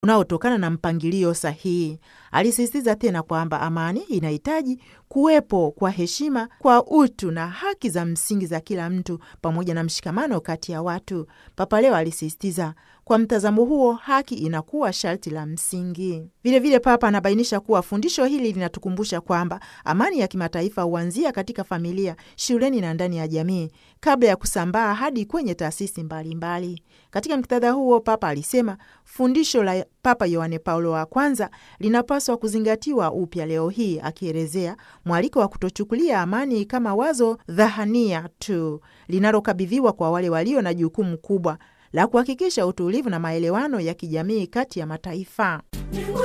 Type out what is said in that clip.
unaotokana na mpangilio sahihi. Alisisitiza tena kwamba amani inahitaji kuwepo kwa heshima kwa utu na haki za msingi za kila mtu pamoja na mshikamano kati ya watu. Papa leo alisisitiza kwa mtazamo huo, haki inakuwa sharti la msingi. Vilevile, Papa anabainisha kuwa fundisho hili linatukumbusha kwamba amani ya kimataifa huanzia katika familia, shuleni na ndani ya jamii kabla ya kusambaa hadi kwenye taasisi mbalimbali. Katika muktadha huo, Papa alisema fundisho la Papa Yohane Paulo wa kwanza linapaswa kuzingatiwa upya leo hii, akielezea mwaliko wa kutochukulia amani kama wazo dhahania tu linalokabidhiwa kwa wale walio na jukumu kubwa la kuhakikisha utulivu na maelewano ya kijamii kati ya mataifa.